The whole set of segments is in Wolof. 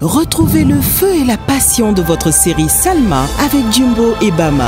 Retrouvez le feu et la passion de votre série Salma avec Jumbo et Bama.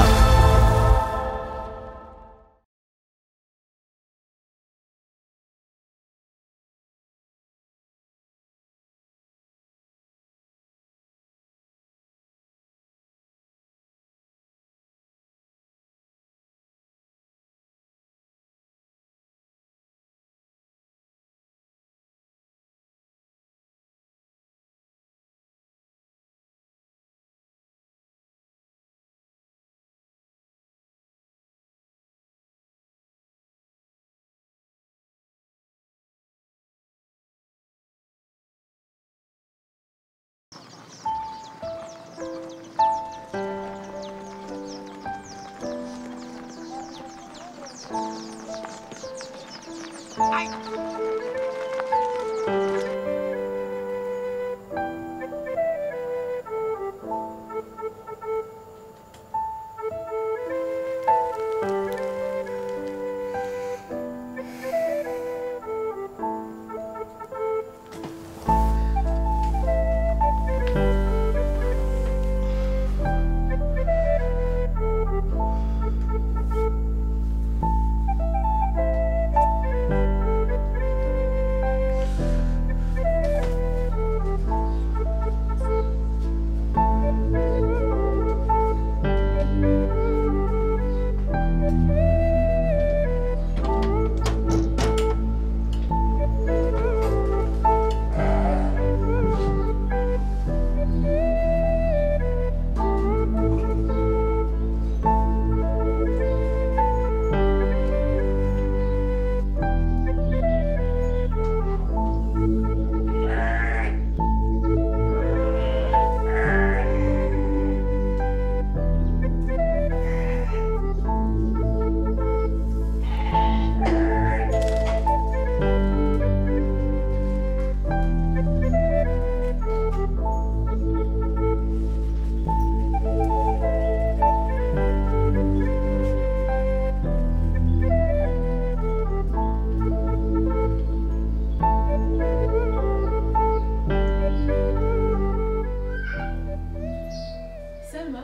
Salma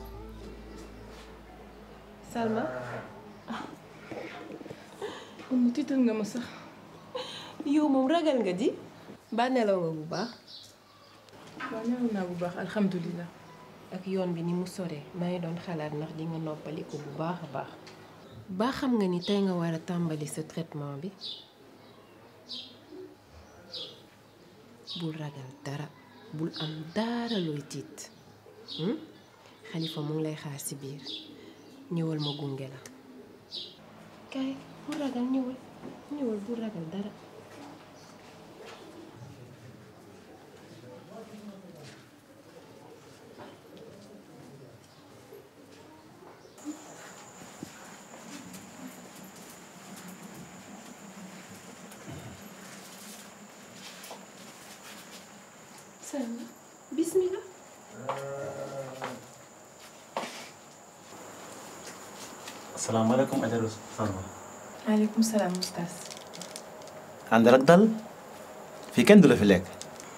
Salma mu tiital nga ma sax yow moom ragal nga di ba nelaw nga bu baax waaw nelaw naa bu baax alhamdulilah ak yoon bi ni mu sore maa ngi doon xalaat ndax di nga noppaliku bu baax a baax ba xam nga ni tey nga war a tàmbali sa traitement bi bul ragal dara bul am dara looy tiit hmm? xalifa mu ngi lay xaar ci biir ñëwal ma gunge la kaay bul ragal ñëwal ñëwal bul ragal dara Salma bismillah asalaamaaleykum Adja Salma. maaleykum salaam oustaz àndal ak dal fii kenn du la fi lekk.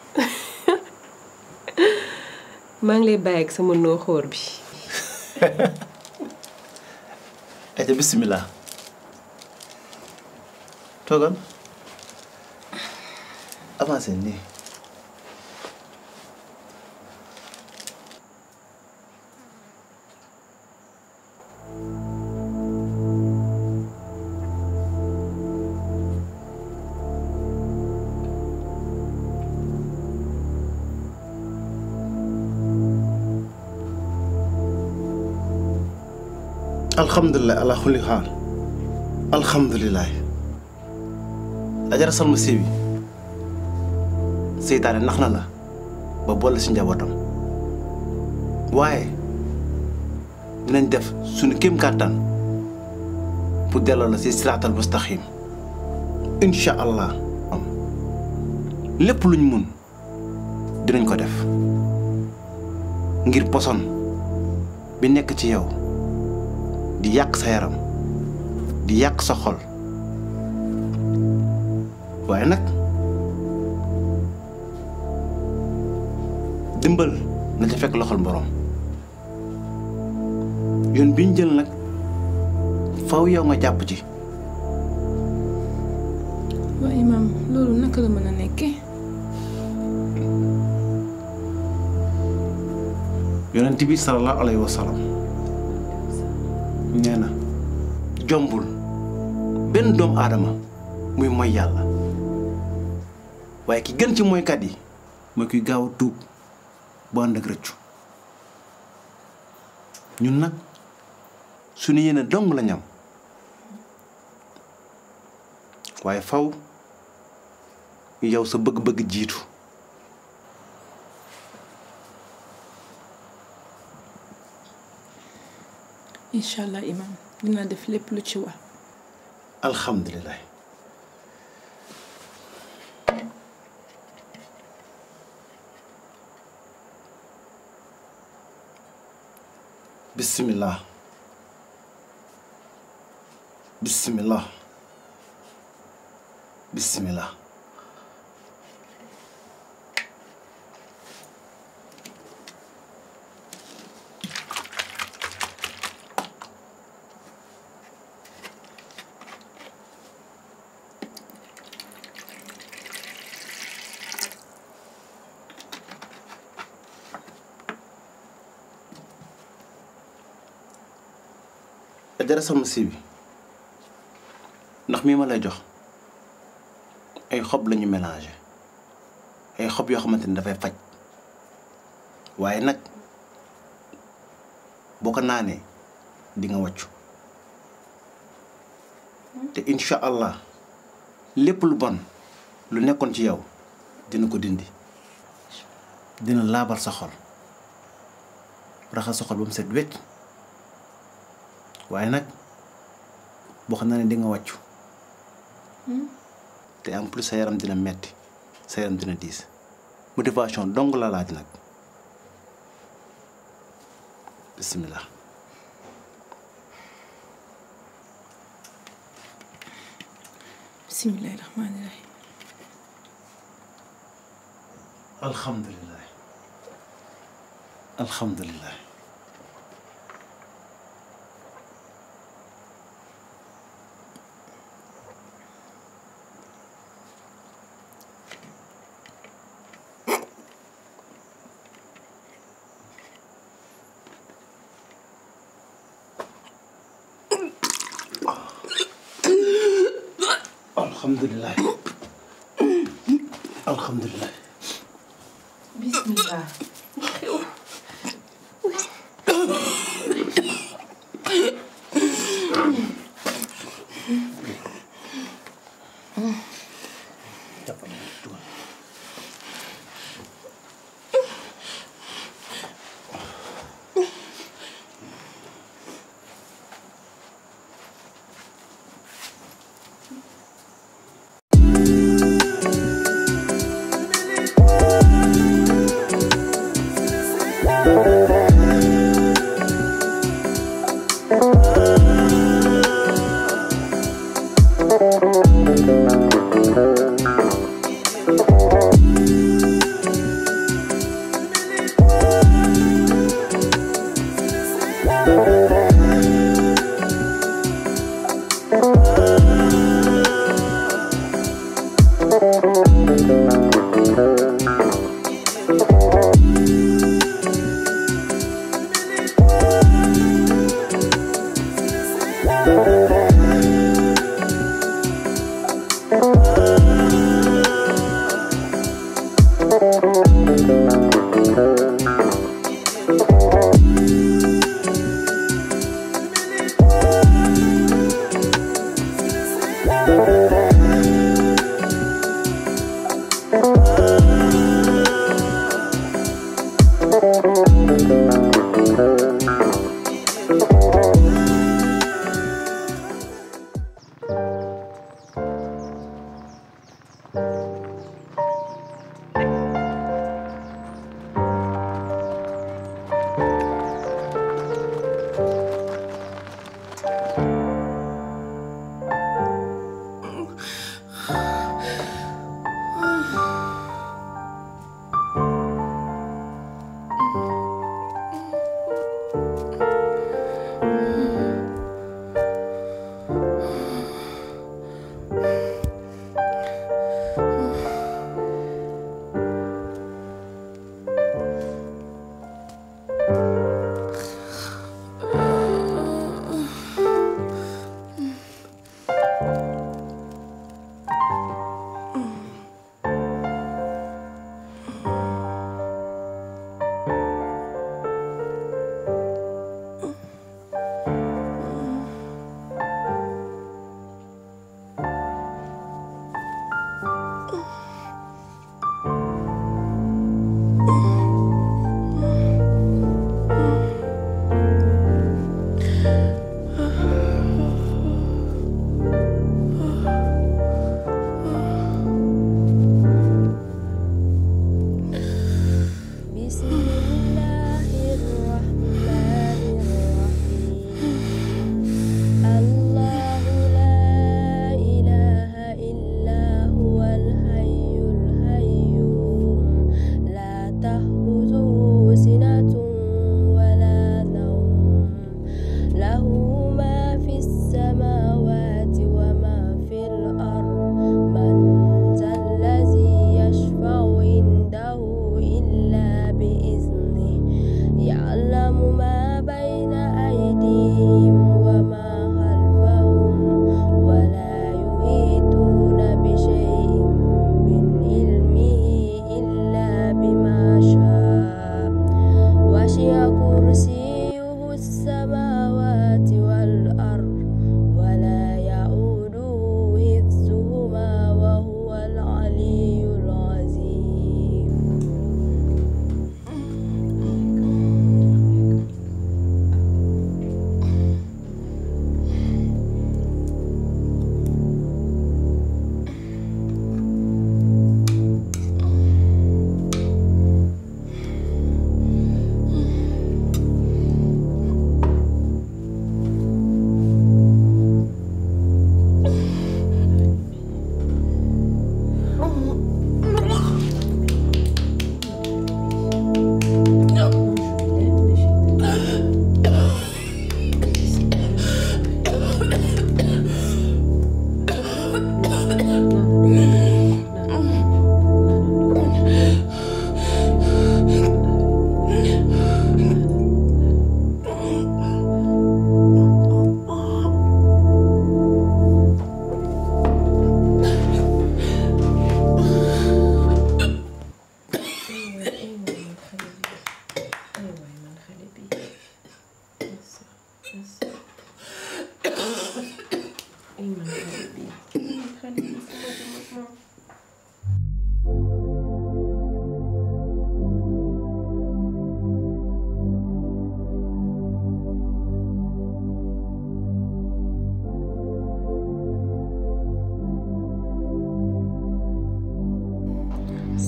maa ngi lay bàyyi ak sama nooxoor bi Adja bisimilah. toogal. avancé nii. alhamdulilah ala kulli xaal alhamdulilah ajara salma siibi seytaane nax na la ba boole si njabootam waaye dinañ def suñu kéem kàttan pour delloo la si siraatal mustaqim incha allah lépp luñ mun dinañ ko def ngir poson bi nekk ci yow di yàq sa yaram di yàq sa xol waaye nag dimbal na ca fekk loxol borom yoon bi ñu jël nag faw yow nga jàpp ci waa imaam loolu naka la mën a nekkee yonent bi sallallahu alayhi wa sallam nee na jombul benn doomu aadama muy mooy yàlla waaye ki gën ci mooykat yi mooy kuy gaaw a tuub bu ànd ak rëccu ñun nag suñu yéene dong la ñam waaye faw yow sa bëgg-bëgg jiitu incha allah imaam dina def lépp lu ci war alhamdulilah bismillah bismillah bismillah dara sama si bi ndax mii ma lay jox ay xob lañu mélangé ay xob yoo xamante ni dafay faj waaye nag boo ko naanee di nga wàccu te incha allah lépp lu bon lu nekkoon ci yow dina ko dindi dina laabal sa xol raxas sa xol ba mu set wecc waaye nag boo xam naa ne di nga wàccu te en plus sa yaram dina metti sa yaram dina diis motivation dong la laaj nag bismillah bismillahi rahmaani rahim alhamdulilah alhamdulilah alhamdulilah alhamdulilah bismillah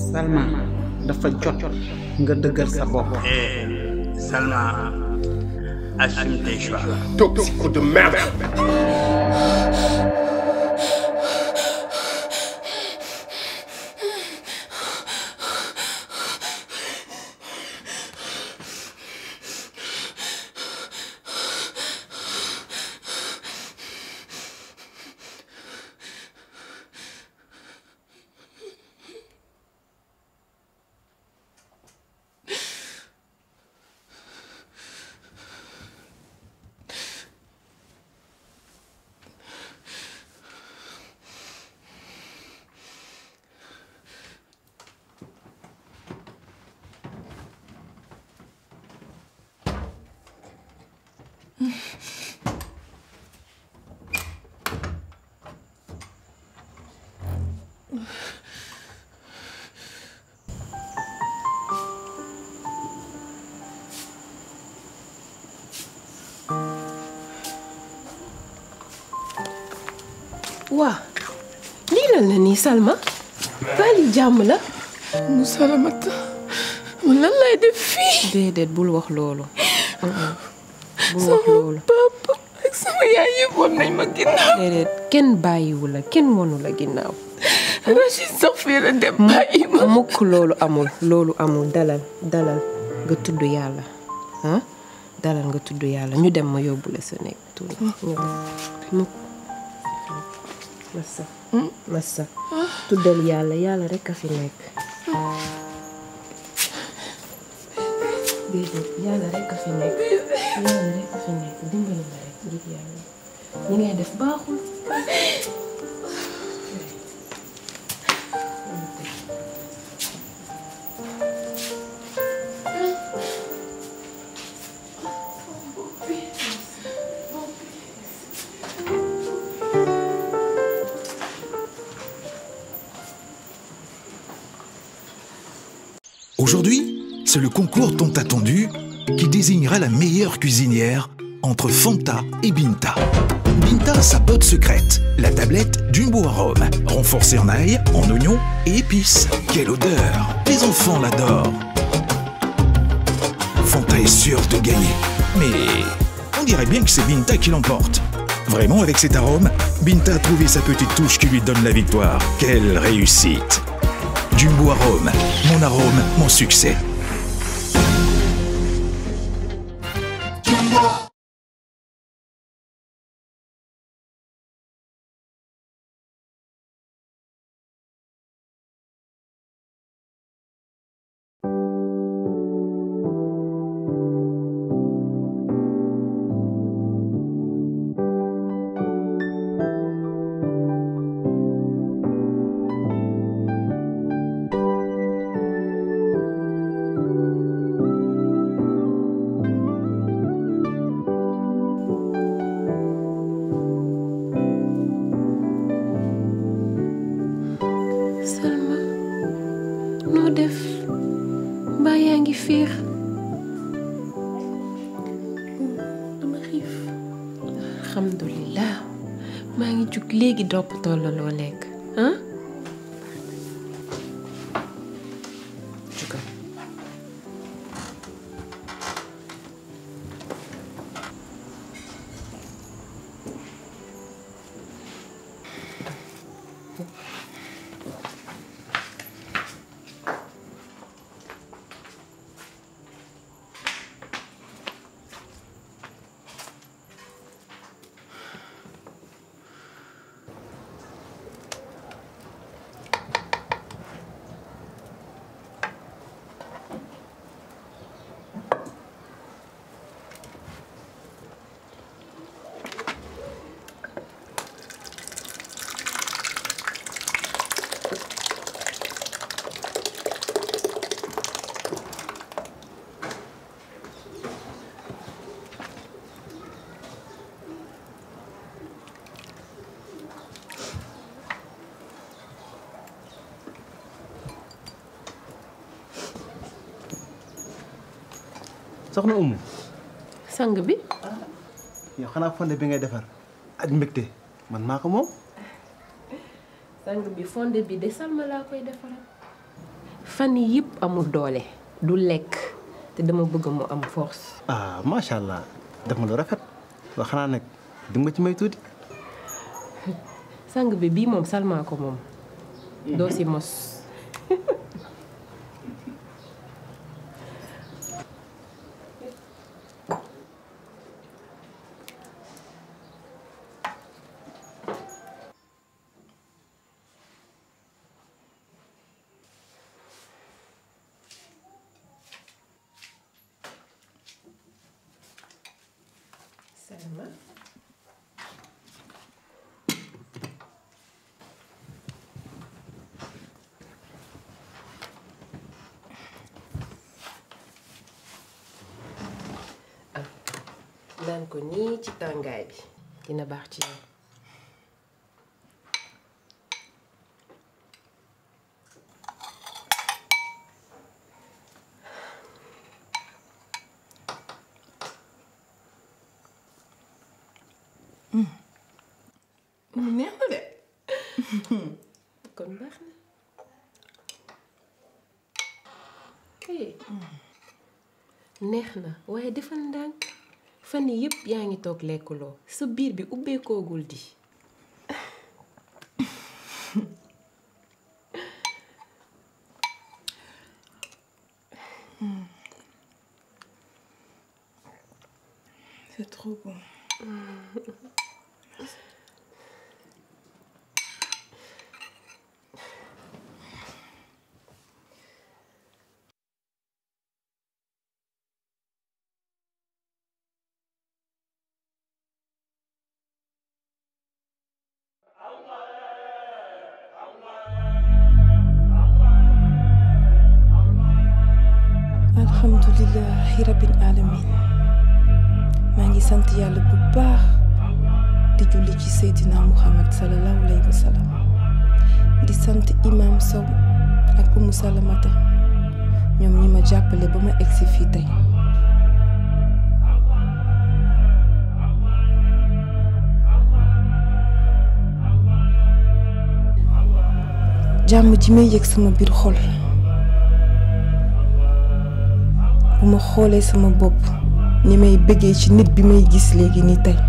Salma dafa jot nga dëggal sa bopp. Eh, Salma, assume tes choix. Toxico de merde waa lii lan la nii Salma baa li jàmm la mu salamata man lan lay def fii déedéet bul wax loolu Mm-mm. bul wax loolu papa ak sama yaay yëpp woon nañ ma ginnaaw déedéet kenn bàyyiwu la kenn wonu la ginnaaw Rachid sax fii la dem bàyyi ma mukk loolu amul loolu amul dalal dalal nga tudd yàlla ah dalal nga tudd yàlla ñu dem ma yóbbu la sa nekk tuuti ñu dem mukk massa massa tuddal yàlla yàlla rek a fi nekk déedéet yàlla rek a fi nekk yàlla rek a fi nekk dimbali la rek ngir yàlla ñi ngay def baaxul Aujourd'hui, c'est le concours tant attendu qui désignera la meilleure cuisinière entre Fanta et Binta. Binta a sa botte secrète, la tablette Jumbo Arôme, renforcée en ail, en oignon et épices. Quelle odeur Les enfants l'adorent. Fanta est sûre de gagner, mais on dirait bien que c'est Binta qui l'emporte. Vraiment, avec cet arôme, Binta a trouvé sa petite touche qui lui donne la victoire. Quelle réussite Jumbo Arôme, mon arôme, mon succès. Salma noo def mbaa yaa ngi fiix dama xiif alhamdulilah maa ngi jug léegi dopp tolla loo lekk ah jugal soxna Umu sang bi yow xanaa fonde bi ngay defar ak mbégte man maa ko moom sang bi fonde bi de Salma laa koy defaral fan yi yëpp amul doole du lekk te dama bëgg mu am force ah macha allah def nga lu rafet wax xanaa nag di nga ci may tuuti. sang bi bii moom salmaa ko moom doo si mos Salma am naan ko nii ci tàngaay bi dina baax ci yow neex na de kon baax na eh neex na waaye defal ndànk fan yi yëpp yaa ngi toog lekkuloo sa biir bi ubbeekoogul di c'est trop bon alhamdulilahi rabbil alamin maa ngi sant yàlla bu baax di julli ci seydina muhammad salallahu alayhi wa sallam di sant imam sow ak umu salamata ñoom ñi ma jàppale ba ma egsi fii tey jàmm ji may yëg sama biir xol bu ma xoolee sama bopp ni may bëggee ci nit bi may gis léegi ni tey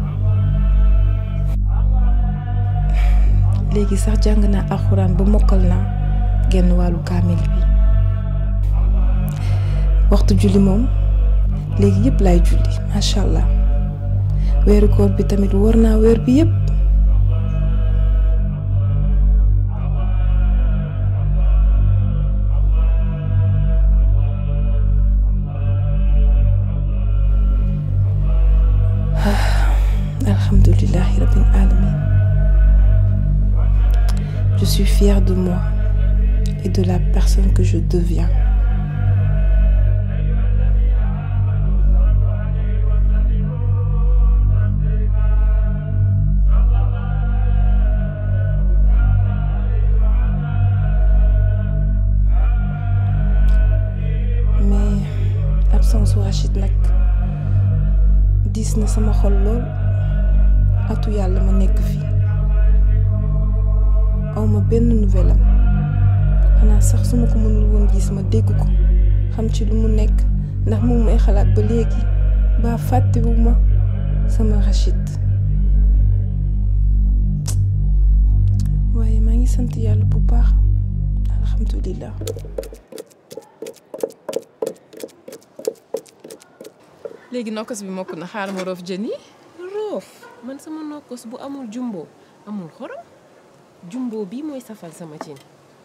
léegi sax jàng naa alxuraan ba mokkal naa genn wàllu kaamil bi waxtu julli moom léegi yëpp laay julli macha allah weeru koor bi tamit wóor naa weer bi yëpp Alhamdulillahi Rabbil Alamin. Je suis fière de moi et de la personne que je deviens. Mais absence su Rachid nag diis na sama xol lool atu yàlla ma nekk fii awma benn nouvelle am xanaa sax su ma ko mënul woon gis ma dégg ko xam ci lu mu nekk ndax mu may xalaat ba léegi ba fàttewu ma sama Rachid waaye maa ngi sant yàlla bu baax alhamdulillah léegi nokkos bi mokk na xaaral ma roof jën yi roof man sama nokkos bu amul jumbo amul xorom jumbo bii mooy safal sama cin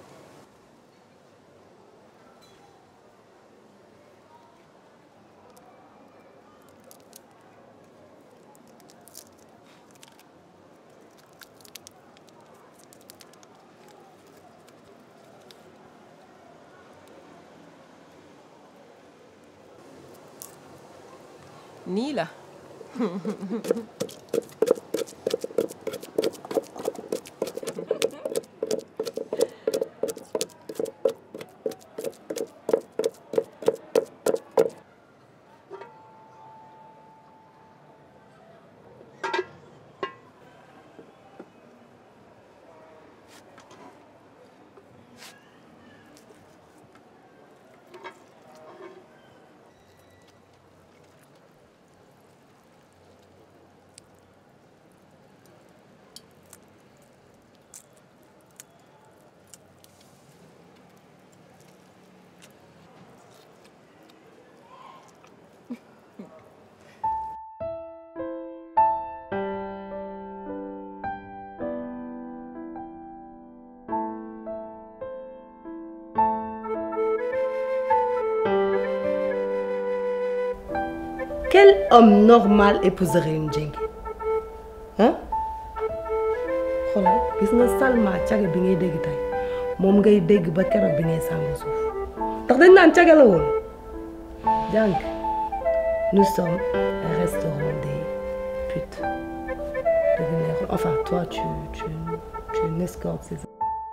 nii la quel homme normal épouserait une jengue ah xoolal gis nga Salma caga bi ngay dégg tey moom ngay dégg ba keroog bi ngay sàngu suuf ndax dañ naan caga la woon jàng nous sommes un restaurant des putes dëgg neexul enfin toi tu tu tu es une escorte c'est ça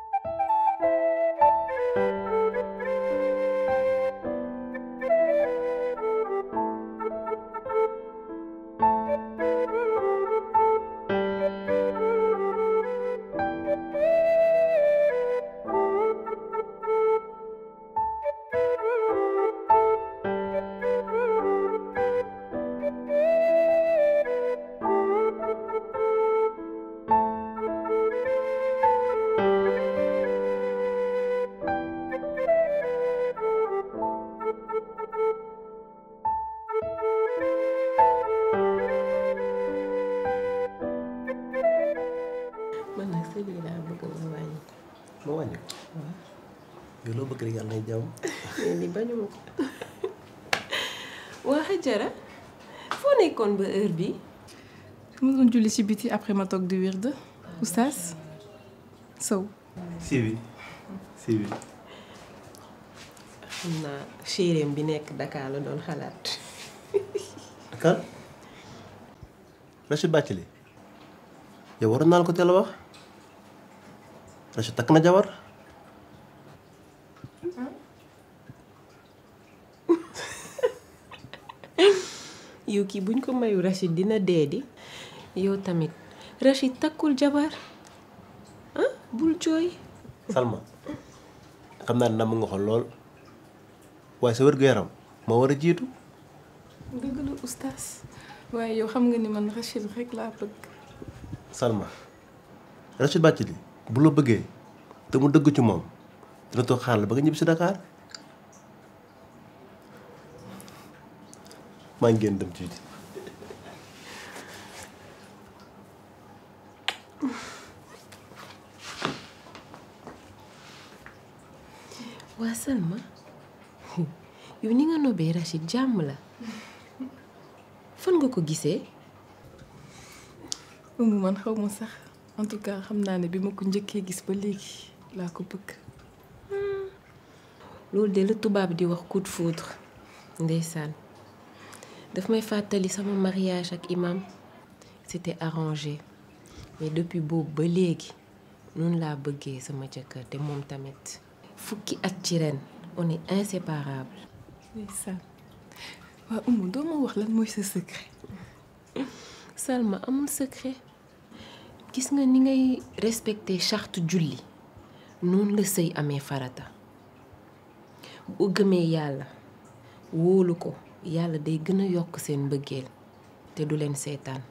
man nag sëy bi laa bëgg nga wàññi ma wàññi ko yow loo bëgg rek yàlla nay jàmm mais li bañu ma ko waa Hajara foo nekkoon ba heure bi ma doon julli ci biti après ma toog di wird oustaz Sow si bi si bi xam naa chéréem bi nekk Dakar la doon xalaat kan Rachid Bathily yow waroon naa la ko teel a wax Rachid takk na jabar yow kii buñ ko mayu Rachid dina dee di yow tamit Rachid takkul jabar ah bul jooy Salma xam naa ne namm nga ko lool waaye sa wér-gu-yaram moo war a jiitu dëgg la oustaz waaye yow xam nga ni man Rachid rek laa bëgg Salma Rachid Bathily bu la bëggee te mu dëgg ci moom dina toog xaar la ba nga ñibbi si Dakar maa ngi génn dem ci biti waa Salma yow ni nga nobee Rachid jàmm la fan nga ko gisee umu man xaw ma sax en tout cas xam naa ne bi ma ko njëkkee gis ba léegi laa ko bëgg loolu de la tubaab di wax coup de foudre ndeysaan daf may fàttali sama mariage ak imam c'était arrangé mais depuis boobu ba léegi noonu laa bëggee sama jëkkër te moom tamit fukki at ci ren on est inséparable ndeysaan waa umu doo ma wax lan mooy sa secret Salma amul secret gis nga ni ngay respecter charte julli noonu la sëy amee farata bu gëmee yàlla wóolu ko yàlla day gën a yokk seen mbëggeel te du leen seetaan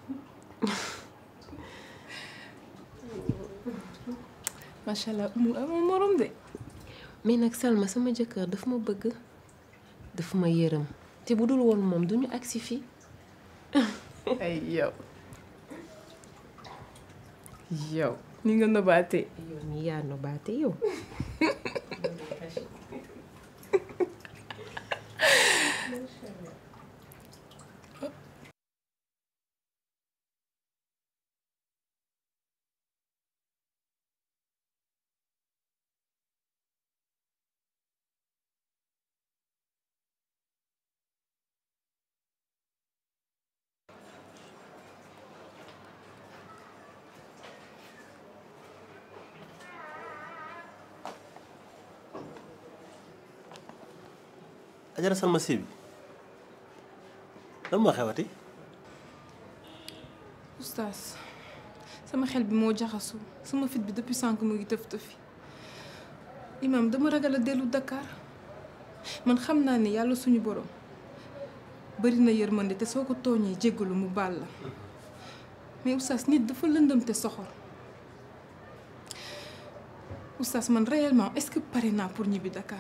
macha allah umu amul morom de mais nag Salma sama jëkkër daf ma bëgg daf ma yërëm te bu dul woon moom duñu agsi fii ay yow yow ni nga nobaatee yow mi yaa nobaate yow Ajara Salma si bi lan moo xewati oustaz sama xel bi moo jaxasu sama fit bi depuis sànq mu ngi tëf tëfi imam dama ragal a dellu Dakar man xam naa ne yàlla suñu borom bari na yërmande te soo ko tooñee jéggalu mu baal la mais oustaz nit dafa lëndëm te soxor oustaz man réellement est-ce que pare naa pour ñibbi Dakar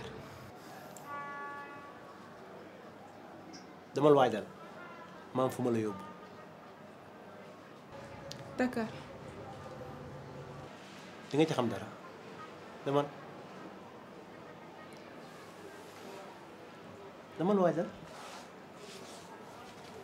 demal waajal maam fu ma la yóbbu Dakar di nga ci xam dara demal demal waajal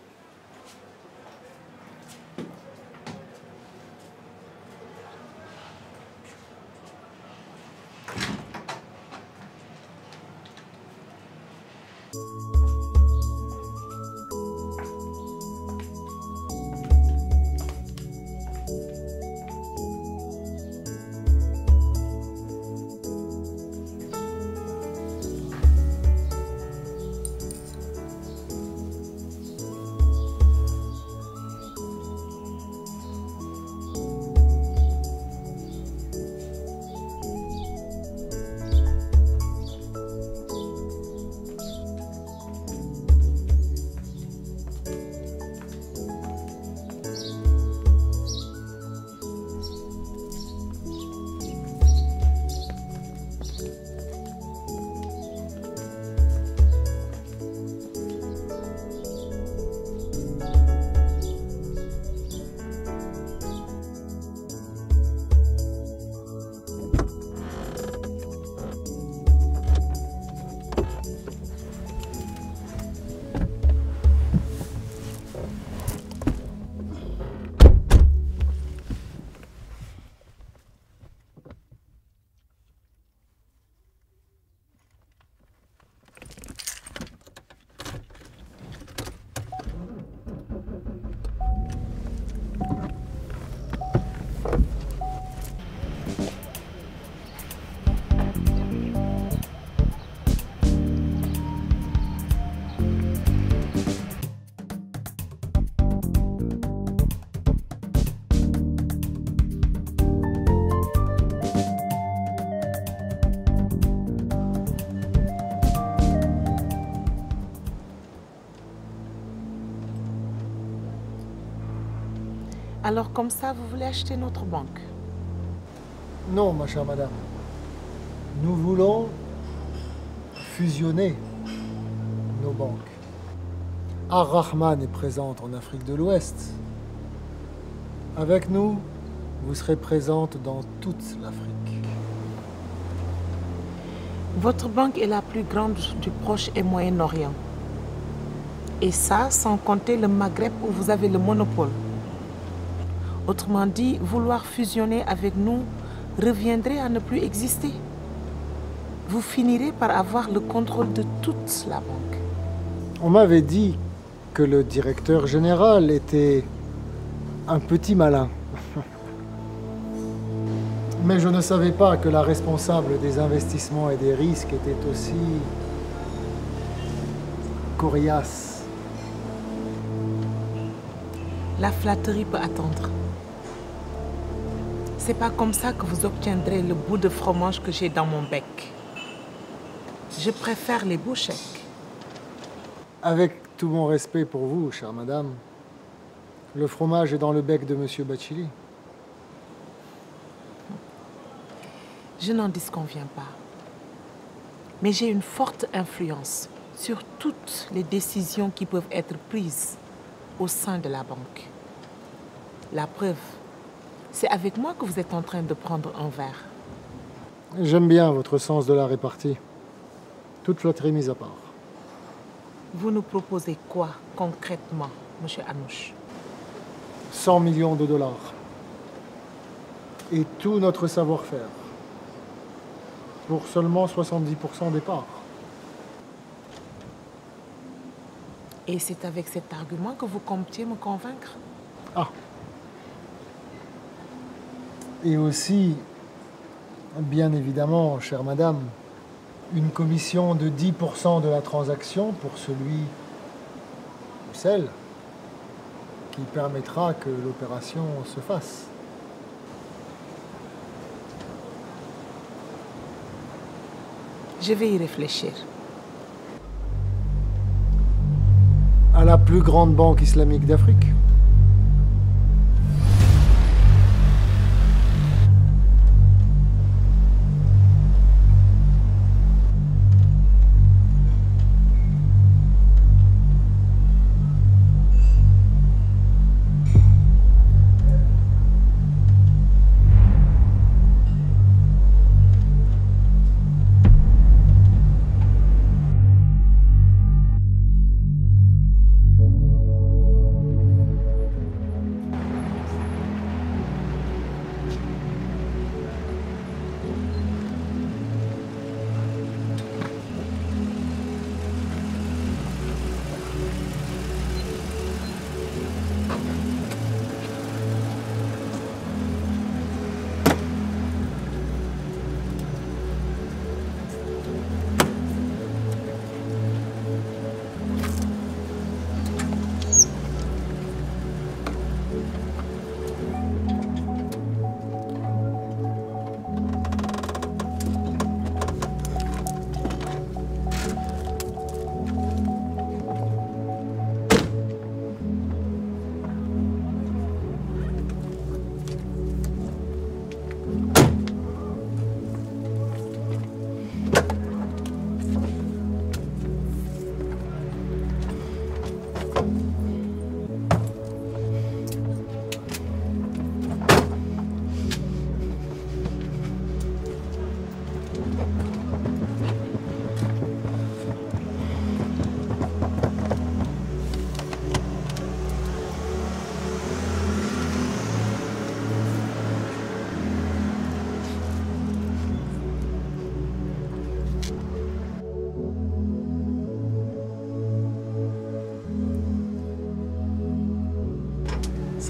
Alors comme ça, vous voulez acheter notre banque Non, ma chère madame. Nous voulons fusionner nos banques. Ar-Rahman est présente en Afrique de l'Ouest. Avec nous, vous serez présente dans toute l'Afrique. Votre banque est la plus grande du Proche et Moyen-Orient. Et ça, sans compter le Maghreb où vous avez le monopole. Autrement dit, vouloir fusionner avec nous reviendrait à ne plus exister. Vous finirez par avoir le contrôle de toute la banque. On m'avait dit que le directeur général était un petit malin. Mais je ne savais pas que la responsable des investissements et des risques était aussi coriace. La flatterie peut attendre. C'est pas comme ça que vous obtiendrez le bout de fromage que j'ai dans mon bec. Je préfère les beaux chèques. Avec tout mon respect pour vous, chère madame, le fromage est dans le bec de monsieur Bachili. Je n'en disconviens pas. Mais j'ai une forte influence sur toutes les décisions qui peuvent être prises au sein de la banque. La preuve, c'est avec moi que vous êtes en train de prendre un verre. J'aime bien votre sens de la répartie. Toute flatterie mise à part. Vous nous proposez quoi concrètement, monsieur Anouche 100 millions de dollars. Et tout notre savoir-faire. Pour seulement 70% des parts. Et c'est avec cet argument que vous comptiez me convaincre Ah. Et aussi, bien évidemment, chère madame, une commission de 10% de la transaction pour celui ou celle qui permettra que l'opération se fasse. Je vais y réfléchir. À la plus grande banque islamique d'Afrique.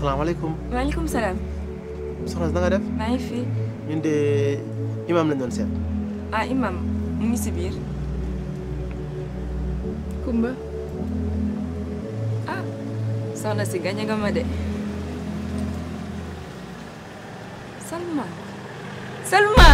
salaamaaleykum maaleykum salaam. soxna si na nga def maa ngi fi. ñun de imaam lañ doon seet ah imam mu ngi si biir. Kumba. ah soxna si gañe nga ma de. Salma. Salma.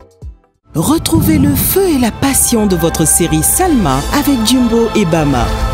Retrouvez le feu et la passion de votre série Salma avec Jumbo et Bama.